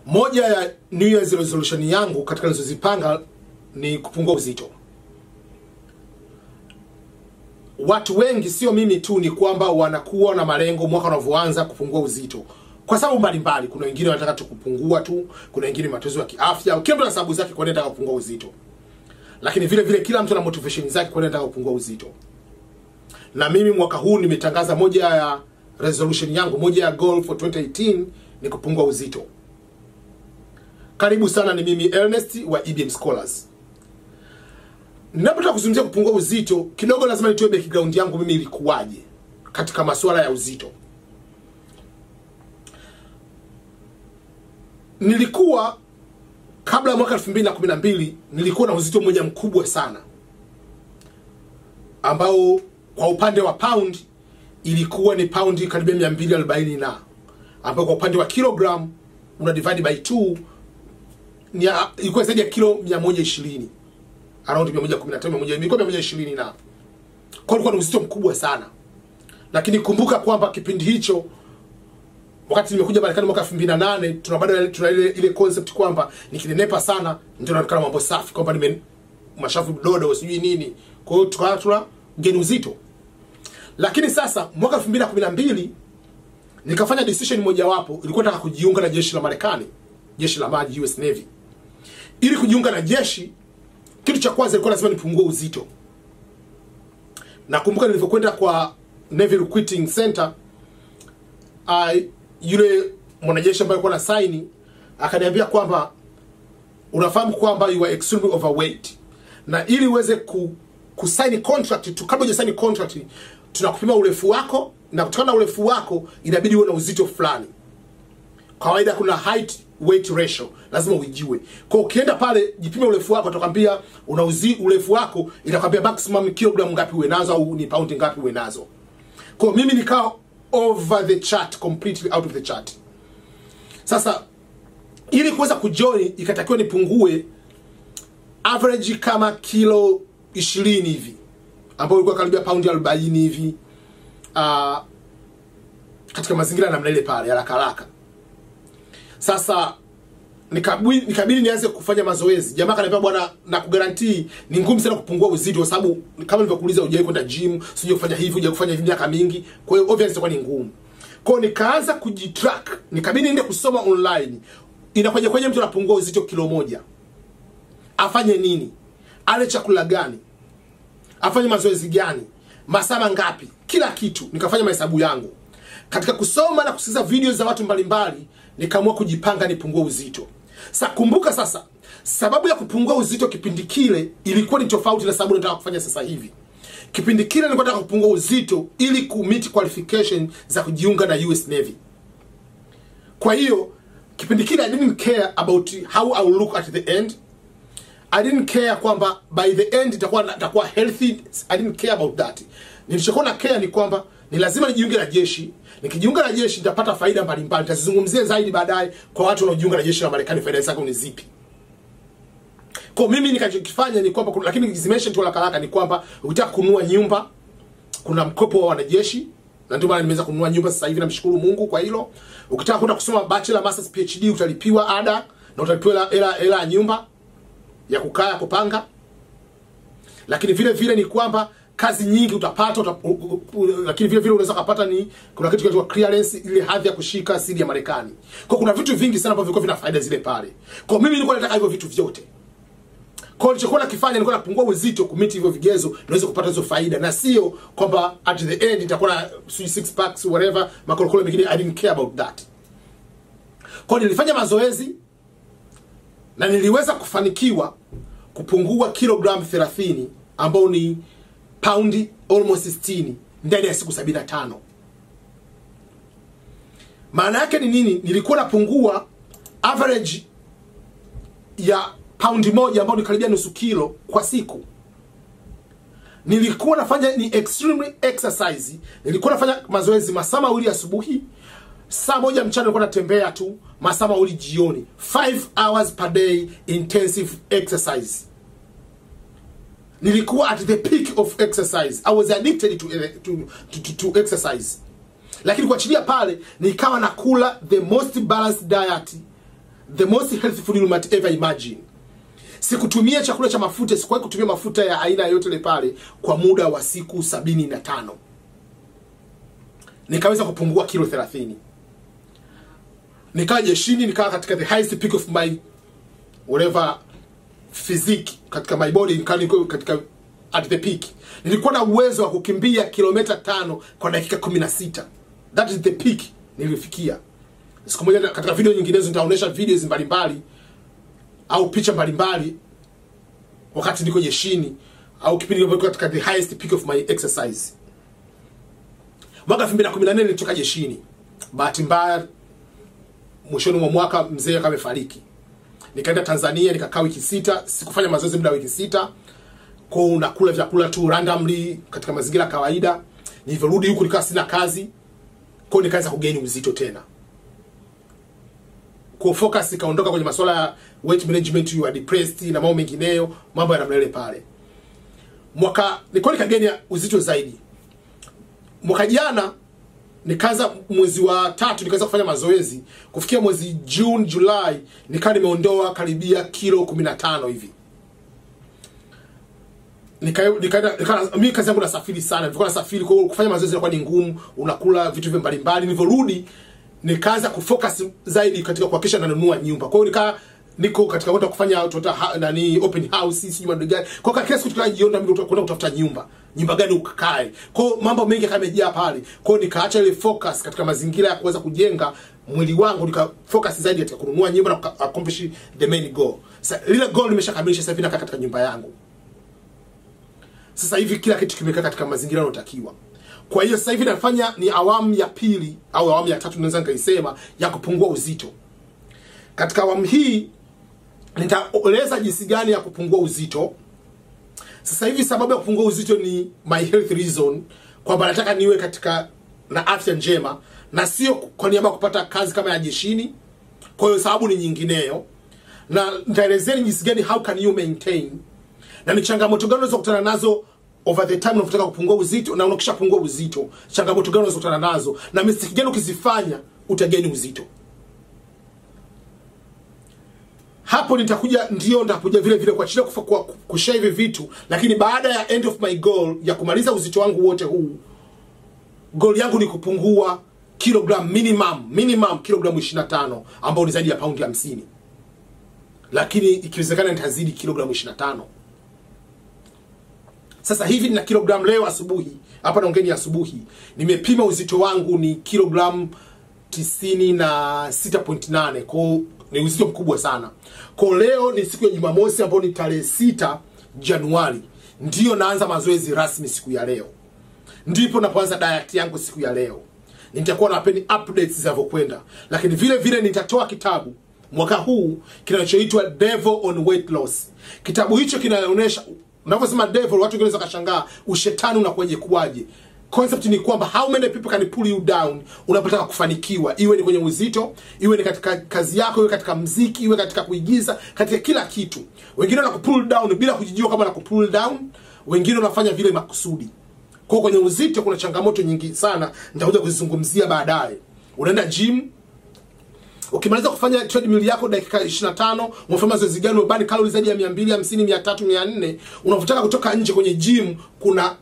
moja ya New Year's resolution yangu katika nilizozipanga ni kupungua uzito. Watu wengi, sio mimi tu, ni kwamba wanakuwa na malengo mwaka unavyoanza kupungua uzito kwa sababu mbalimbali. Kuna wengine wanataka tu kupungua tu, kuna wengine matatizo ya kiafya, kila mtu ana sababu zake kwa nini anataka kupungua uzito, lakini vile vile kila mtu ana motivation zake kwa nini anataka kupungua uzito. Na mimi mwaka huu nimetangaza moja ya resolution yangu, moja ya goal for 2018 ni kupungua uzito. Karibu sana, ni mimi Ernest wa EBM Scholars. Ninapotaka kuzungumzia kupungua uzito, kidogo lazima nitoe background yangu mimi ilikuwaje katika masuala ya uzito. Nilikuwa kabla ya mwaka 2012 nilikuwa na uzito mmoja mkubwa sana ambao kwa upande wa pound ilikuwa ni paundi karibia 240 na ambao kwa upande wa kilogram una divide by 2 ni ilikuwa zaidi ya kilo 120 around 115 120 ilikuwa 120 na kwa ilikuwa ni uzito mkubwa sana lakini kumbuka kwamba kipindi hicho wakati nimekuja Marekani mwaka 2008 tuna bado tuna ile ile concept kwamba nikinenepa sana ndio naonekana mambo safi kwamba nime mashavu dodo sijui nini kwa hiyo tukawa tuna geni uzito lakini sasa mwaka 2012 nikafanya decision mojawapo ilikuwa nataka kujiunga na jeshi la Marekani jeshi la maji US Navy ili kujiunga na jeshi kitu cha kwanza ilikuwa lazima nipungue uzito nakumbuka nilivyokwenda kwa Navy Recruiting Center uh, yule mwanajeshi ambaye alikuwa na saini akaniambia kwamba unafahamu kwamba you are extremely overweight na ili uweze ku, kusaini contract tu kabla hujasaini contract tunakupima urefu wako na kutokana na urefu wako inabidi uwe na uzito fulani kawaida kuna height weight ratio lazima uijue kwa ukienda pale jipime urefu wako atakwambia una uzi, urefu wako itakwambia maximum kilogram ngapi uwe nazo au ni paundi ngapi uwe nazo kwa mimi nikawa over the chart completely out of the chart sasa ili kuweza kujoin ikatakiwa nipungue average kama kilo ishirini hivi ambayo ilikuwa karibia paundi arobaini hivi uh, katika mazingira namna ile pale haraka haraka sasa nikabidi nikabidi nianze kufanya mazoezi jamaa kaniambia bwana na kugarantii ni ngumu sana kupungua uzito kwa sababu kama nilivyokuuliza hujawahi kwenda gym sije kufanya hivi hujawahi kufanya hivi miaka mingi kwa hiyo obviously itakuwa ni ngumu kwa hiyo nikaanza kujitrack nikabidi niende kusoma online inakuja kwenye mtu anapungua uzito kilo moja afanye nini ale chakula gani afanye mazoezi gani masaa mangapi kila kitu nikafanya mahesabu yangu katika kusoma na kusikiliza video za watu mbalimbali nikaamua kujipanga nipungue uzito sa kumbuka sasa sababu ya kupungua uzito kipindi kile ilikuwa ni tofauti na sababu nataka kufanya sasa hivi kipindi kile nilikuwa nataka kupungua uzito ili kumit qualification za kujiunga na US Navy kwa hiyo kipindi kile I didn't care about how I will look at the end I didn't care kwamba by the end itakuwa itakuwa healthy I didn't care about that nilichokuwa na care ni kwamba ni lazima nijiunge na jeshi nikijiunga na jeshi nitapata faida mbalimbali nitazizungumzia zaidi baadaye kwa watu wanaojiunga na jeshi la Marekani faida zake ni zipi kwa mimi nikachokifanya ni kwamba lakini zimention tu haraka haraka ni kwamba ukitaka kununua nyumba kuna mkopo wa wanajeshi na ndio maana nimeweza kununua nyumba sasa hivi namshukuru Mungu kwa hilo ukitaka kwenda kusoma bachelor masters PhD utalipiwa ada na utalipiwa hela hela ya nyumba ya kukaa ya kupanga lakini vile vile ni kwamba kazi nyingi utapata uta, u, u, u, lakini vile vile unaweza kupata ni kuna kitu kinaitwa clearance ile hadhi ya kushika siri ya Marekani. Kwa kuna vitu vingi sana ambavyo vilikuwa vina faida zile pale. Kwa mimi nilikuwa nataka hivyo vitu vyote. Kwa nilichokuwa nakifanya nilikuwa napungua uzito kumiti hivyo vigezo niweze kupata hizo faida na sio kwamba at the end nitakuwa na six packs whatever makolokolo mengine I didn't care about that. Kwa nilifanya mazoezi na niliweza kufanikiwa kupungua kilogram 30 ambao ni paundi almost 60 ndani ya siku 75 maana yake ni nini nilikuwa napungua average ya paundi moja ambayo ni karibia nusu kilo kwa siku nilikuwa nafanya ni extremely exercise nilikuwa nafanya mazoezi masaa mawili asubuhi saa moja mchana nilikuwa natembea tu masaa mawili jioni 5 hours per day intensive exercise nilikuwa at the peak of exercise i was addicted to, to, to, to, to exercise lakini kuachilia pale nikawa nakula the most balanced diet the most healthy food you might ever imagine sikutumia chakula cha mafuta sikuwahi kutumia mafuta ya aina yoyote ile pale kwa muda wa siku sabini na tano nikaweza kupungua kilo 30 nikawa jeshini nikawa katika the highest peak of my whatever physique katika my body nikawa niko katika at the peak nilikuwa na uwezo wa kukimbia kilomita tano kwa dakika 16 that is the peak nilifikia siku moja katika video nyinginezo nitaonyesha videos mbalimbali au picha mbalimbali wakati niko jeshini au kipindi nilipokuwa katika the highest peak of my exercise mwaka 2014 nilitoka jeshini bahati mbaya mwishoni mwa mwaka mzee akawa amefariki nikaenda tanzania nikakaa wiki sita sikufanya mazoezi muda wa wiki sita kwao unakula vyakula tu randomly katika mazingira ya kawaida nilivyorudi huku nikawa sina kazi kwao nikaanza kugeni uzito tena kwa focus ikaondoka kwenye masuala ya weight management you are depressed na mambo mengineyo mambo ya namna ile pale mwaka nilikuwa nikageni uzito zaidi mwaka jana nikaanza mwezi wa tatu nikaanza kufanya mazoezi kufikia mwezi June July nikawa nimeondoa karibia kilo 15 hivi nika- nikaenda nika, mimi kazi yangu nasafiri sana nilikuwa nasafiri kwa hiyo kufanya mazoezi ilikuwa ni ngumu unakula vitu vya mbalimbali nilivyorudi nikaanza kufocus zaidi katika kuhakikisha nanunua nyumba kwa hiyo nikaa niko katika kwenda kufanya tunaita ha- nani open house sijui mambo gani kwa hiyo kila siku tukajiona mimi kwenda kutafuta nyumba nyumba gani ukakae kwa hiyo mambo mengi kamejaa pale kwa hiyo nikaacha ile focus katika mazingira ya kuweza kujenga mwili wangu nika focus zaidi katika kununua nyumba na kuka- accomplish the main goal sasa lile goal nimeshakamilisha sasa hivi nakaa katika nyumba yangu sasa hivi kila kitu kimekaa katika mazingira yanayotakiwa kwa hiyo sasa hivi nafanya ni awamu ya pili au awamu ya tatu naweza nikaisema ya kupungua uzito katika awamu hii nitaeleza jinsi gani ya kupungua uzito sasa hivi sababu ya kupungua uzito ni my health reason kwamba nataka niwe katika na afya njema na sio kwa niaba ya kupata kazi kama ya jeshini kwa hiyo sababu ni nyingineyo na nitaelezeni jinsi gani how can you maintain na ni changamoto gani unaweza kukutana nazo over the time unapotaka kupungua uzito na unakishapungua uzito changamoto gani unaweza kukutana nazo na mistake gani ukizifanya utageni uzito hapo nitakuja ndio nitakuja vile vile kuachilia kufa- kwa kushare hivi vitu lakini baada ya end of my goal ya kumaliza uzito wangu wote huu goal yangu ni kupungua kilogram minimum minimum kilogramu 25 ambao ni zaidi ya paundi 50 lakini ikiwezekana nitazidi kilogramu 25 sasa hivi nina kilogram leo asubuhi hapa naongeni asubuhi nimepima uzito wangu ni kilogram 96.8 kwao ni uzito mkubwa sana kwao leo ni siku ya jumamosi ambayo ni tarehe 6 januari ndiyo naanza mazoezi rasmi siku ya leo ndipo napoanza diet yangu siku ya leo nitakuwa nawapeni updates zinavyokwenda lakini vile vile nitatoa kitabu mwaka huu kinachoitwa devil on weight loss kitabu hicho kinaonyesha unavyosema devil watu wengine wanaweza kashangaa ushetani unakuwaje kuwaje concept ni kwamba how many people can pull you down unapotaka kufanikiwa iwe ni kwenye uzito iwe ni katika kazi yako iwe katika mziki iwe katika kuigiza katika kila kitu wengine wanakupull down bila kujijua kama wanakupull down wengine wanafanya vile makusudi kwa kwenye uzito kuna changamoto nyingi sana nitakuja kuzizungumzia baadaye unaenda gym ukimaliza kufanya treadmill yako dakika 25 unafanya mazoezi gani umebani kalori zaidi ya 250 300 400 unavotaka kutoka nje kwenye gym kuna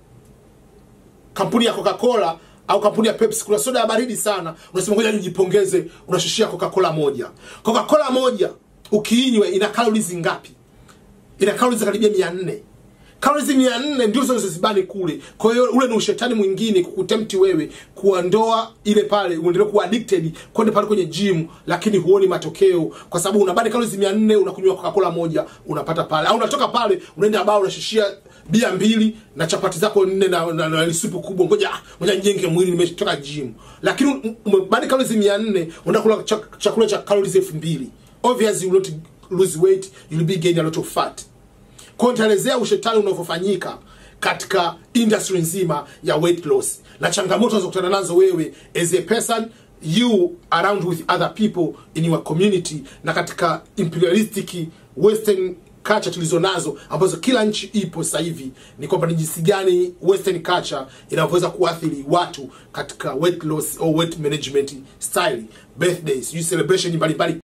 kampuni ya Coca-Cola au kampuni ya Pepsi kuna soda ya baridi sana unasema ngoja nijipongeze unashushia Coca-Cola moja Coca-Cola moja ukiinywa ina calories ngapi ina calories karibia 400 calories 400 ndio zinazozibani kule kwa hiyo ule ni ushetani mwingine kukutempt wewe kuondoa ile pale uendelee kuwa addicted kwenda pale kwenye gym lakini huoni matokeo kwa sababu unabani calories 400 unakunywa Coca-Cola moja unapata pale au unatoka pale unaenda baa unashishia bia mbili na chapati zako nne na, na, na, na supu kubwa ngoja ah, ngoja nijenge mwili nimetoka gym lakini umebani calories 400 unakula chak- chakula cha calories 2000 obviously you will not lose weight you will be gaining a lot of fat kwa hiyo nitaelezea ushetani unavyofanyika katika industry nzima ya weight loss na changamoto unazokutana nazo wewe as a person you around with other people in your community na katika imperialistic western culture tulizo nazo ambazo kila nchi ipo sasa hivi ni kwamba ni jinsi gani western culture inavyoweza kuathiri watu katika weight loss or weight management style birthdays celebration mbalimbali